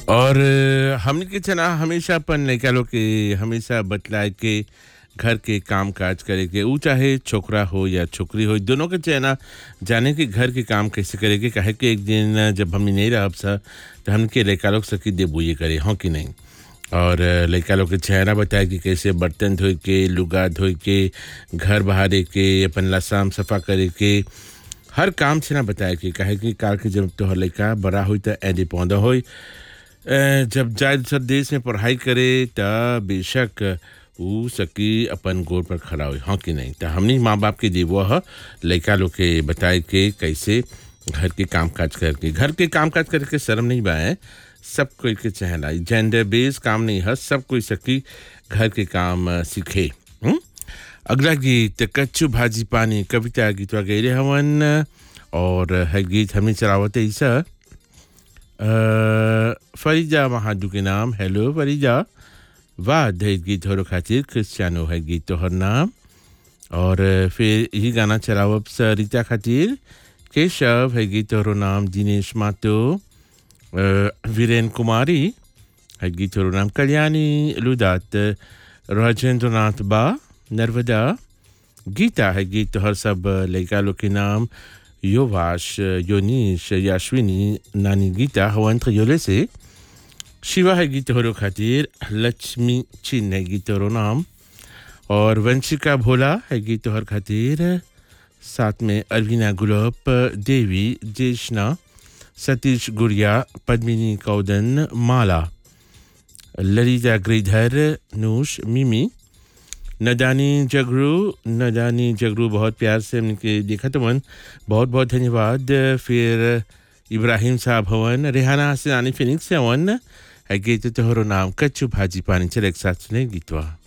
और अ, हमनी के जना हमेशा अपन लइका लोग के हमेशा बतलाए के घर के काम काज करे के ऊ चाहे छोकरा हो या छोकरी हो दोनों के चेना जाने के घर के काम कैसे करे के काहे कि एक दिन जब हमनी नहीं रहब सा तो हमके लइका लोग सकी देबुए करे हों कि नहीं और अ, लइका लोग के चेहरा बताए कि कैसे बर्तन धोए के लुगा धोए के घर बहारे के अपन लसाम सफा करे के हर काम से ना बताए कि काहे कि काल के जब तोहर लइका बड़ा होई त ऐदे पौधा होई अ, जब जाए दूसर देश में पढ़ाई करे त बेशक ऊ सकी अपन गोड़ पर खड़ा हो हाँ कि नहीं त हमनी माँ बाप के देवो ह लइका लोग के बताए के कैसे घर के काम काज करके घर के काम काज करके शर्म नहीं बाए सब कोई के चहला जेंडर बेस काम नहीं है सब कोई सकी घर के काम अ, सीखे हुँ? अगला गीत कच्चू भाजी पानी कविता गीतवा गैरे हवन और है गीत हमें चलावत ऐसा अ, फरीजा महादू के नाम हेलो फरीजा वाह दहेज गीत हो खातिर क्रिस्टियानो है गीत तोहर नाम और अ, फिर यही गाना चलावब सरिता खातिर केशव है गीत तोहरो नाम दिनेश मातो अ, वीरेन कुमारी है गीत तोहरो नाम कल्याणी लुदात राजेंद्र नाथ बा नर्मदा गीता है गीत तोहर सब लड़का लोग के नाम योवाश योनीश याश्विनी नानी गीता हवंत योले से शिवा है गीत तोहरो खातिर लक्ष्मी चिन्ह है गीत तोहरो नाम और वंशिका भोला है गीत तोहर खातिर साथ में अरविना गुलाब देवी जेशना सतीश गुड़िया पद्मिनी कौदन माला ललिता गिरिधर नूश मिमी नदानी जगरू नदानी जगरू बहुत प्यार से उनके देखा तो मन बहुत बहुत धन्यवाद फिर इब्राहिम साहब हवन रेहाना हसनानी फिनिक्स से हवन है गीत तोहरो नाम कच्चू भाजी पानी चले एक साथ सुने गीतवा